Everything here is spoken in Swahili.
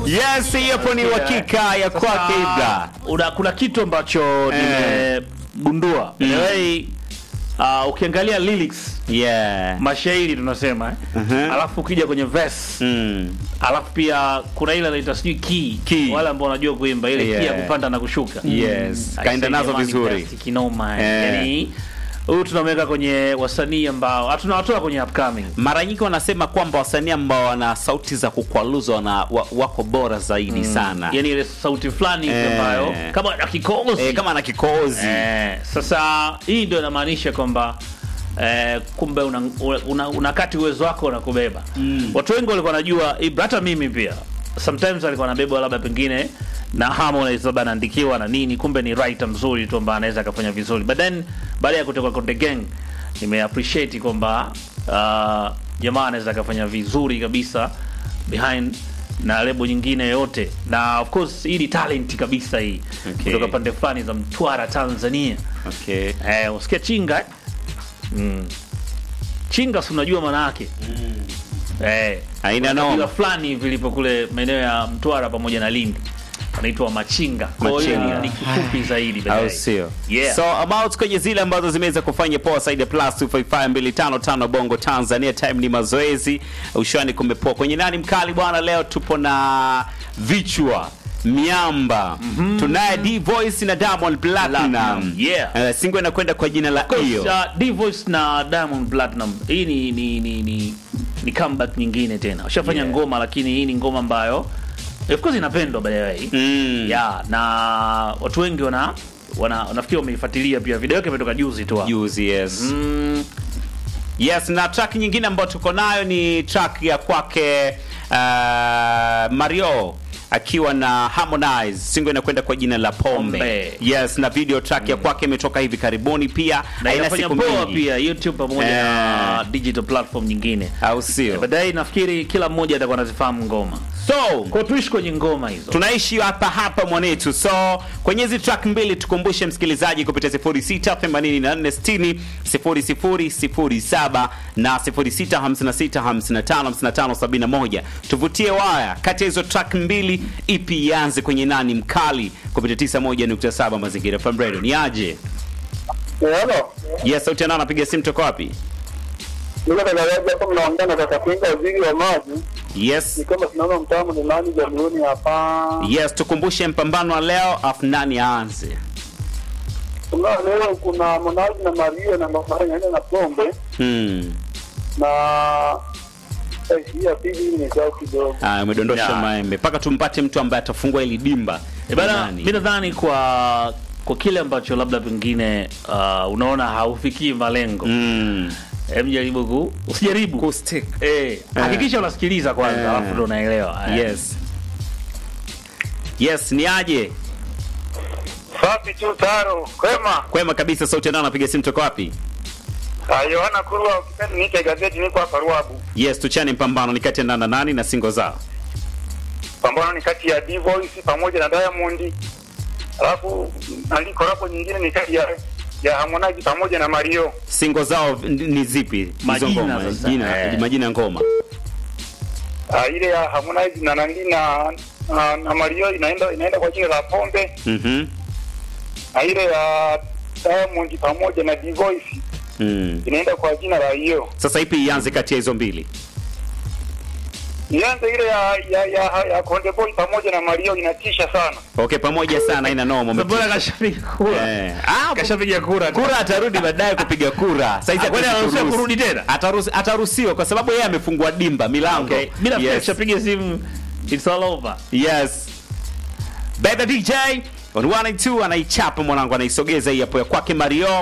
Yes, hiyo ni uhakika ya kwake Ibra. Una, kuna kitu ambacho nimegundua Mm. anyway, uh, ukiangalia lyrics Yeah. mashairi tunasema eh? Mhm. alafu ukija kwenye verse Mm. alafu pia kuna ile inaitwa sijui key Key. wale ambao wanajua kuimba ile key ya Yeah. kupanda na kushuka Yes. I Kaenda say, nazo jamani, vizuri. best kinoma Eh. yani huyu tunamweka kwenye wasanii ambao hatunawatoa kwenye upcoming Mara nyingi wanasema kwamba wasanii ambao wana sauti za kukwaluza wana wa, wako bora zaidi sana. yani ile sauti fulani hivi Eh. ambayo kama na kikozi Eh, kama na kikozi. Eh, sasa hii ndio inamaanisha kwamba eh, kumbe una, una, una kati uwezo wako unakubeba Mm. watu wengi walikuwa wanajua Ibra, hata mimi pia sometimes alikuwa anabebwa labda pengine na Harmonize labda anaandikiwa na nini, kumbe ni writer mzuri tu ambaye anaweza akafanya vizuri, but then baada ya kutoka Konde Gang nime appreciate kwamba uh, jamaa anaweza akafanya vizuri kabisa behind na lebo nyingine yote, na of course hii ni talent kabisa hii Okay. kutoka pande fulani za Mtwara Tanzania. Okay. Eh, usikia chinga eh? mm. Chinga si unajua maana yake eh, Haina kuna noma. kabila fulani hivi lipo kule maeneo ya Mtwara pamoja na Lindi anaitwa Machinga. Kwa hiyo Machinga. ni- ni kifupi zaidi au baadaye. sio? Yeah. So about kwenye zile ambazo zimeweza kufanya poa zaidi ya plus 255255 Bongo Tanzania, time ni mazoezi, ushwani kumepoa. Kwenye nani mkali bwana, leo tupo na vichwa miamba tunaye D Voice na Diamond Platinum. Platinum, yeah. Uh, singo inakwenda kwa jina la Of course, hiyo. uh, D-Voice na Diamond Platinum hii ni ni ni, ni, ni comeback nyingine tena. Washafanya Yeah. ngoma lakini hii ni ngoma ambayo of course inapendwa by the way. Mm. Yeah, na watu wengi wana wana nafikiri wameifuatilia pia. Video yake imetoka juzi tu. hapa. Juzi, yes. Mm, Yes, na track nyingine ambayo tuko nayo ni track ya kwake uh, Mario akiwa na Harmonize. Singo inakwenda kwa jina la Pombe. Pombe. Yes, na video track ya kwake imetoka hivi karibuni pia. na Haina inafanya siku poa mingi. pia YouTube pamoja na Eh. digital platform nyingine. Au sio? Baadaye nafikiri kila mmoja atakuwa anazifahamu ngoma. So, Kwa tuishi kwenye ngoma hizo. tunaishi hapa hapa mwanetu. So kwenye hizi track mbili tukumbushe msikilizaji kupitia 068460 0007 na 0656555571. Tuvutie waya kati ya hizo track mbili, ipi ianze kwenye nani mkali kupitia 91.7 Mazingira FM Radio. Ni aje? Hello. Yes, sauti nao anapiga simu toka wapi? Niko tangazaji hapa mnaongea na kaka Pinga waziri wa maji. Yes. Ni kama tunaona mtamu ni nani jamhuri hapa. Yes, tukumbushe mpambano wa leo afu nani aanze? Kuna leo kuna Monazi na Maria na Mama naenda na Pombe Hmm. na eh, hii ya pili hii ni zao kidogo. Ah, umedondosha Yeah. maembe mpaka tumpate mtu ambaye atafungua hili dimba. Eh, bana, Nani? mimi nadhani kwa kwa kile ambacho labda pengine uh, unaona haufikii malengo Mm. Hem, jaribu ku usijaribu Kustick. eh, hakikisha unasikiliza kwanza, Eh. alafu ndo unaelewa. Eh. Yes. Yes, ni aje? Safi tu taro. Kwema. Kwema kabisa, sauti ndio anapiga simu toka wapi? Ah, Yohana Kurwa ukipenda niite gazeti niko hapa Ruabu. Yes, tuchane mpambano ni kati ya nana nani na singo zao. Pambano ni kati ya D-Voice pamoja na Diamond. Alafu andiko hapo nyingine ni kati ya ya Harmonize pamoja na Mario. Singo zao n- ni zipi? Hizo Majina ngoma, sasa. Jina, Eh. majina ya ngoma. Ah, ile ya Harmonize na nandi na, na, na Mario inaenda inaenda kwa jina la Pombe Mhm. na ile ya Diamond pamoja na D-Voice Mm. inaenda kwa jina la hiyo. Sasa ipi ianze kati ya hizo mbili? Ianze ile ya ya, ya, ya Konde Boy pamoja na Mario inatisha sana. Okay, pamoja sana ina noma. Sasa bora umetisha. kashapiga kura. Eh. Ah, Kashapiga kura. kura atarudi baadaye kupiga kura. Sasa hizi Ah, kwani hatuwezi anaruhusiwa kuruhusu. kurudi tena? Ataruhusi- Ataruhusiwa kwa sababu yeye amefungua dimba milango. Okay. Bila Yes. kashapiga simu it's all over. Yes. Bebe DJ on 1 and 2 anaichapa mwanangu anaisogeza hii hapo ya kwake Mario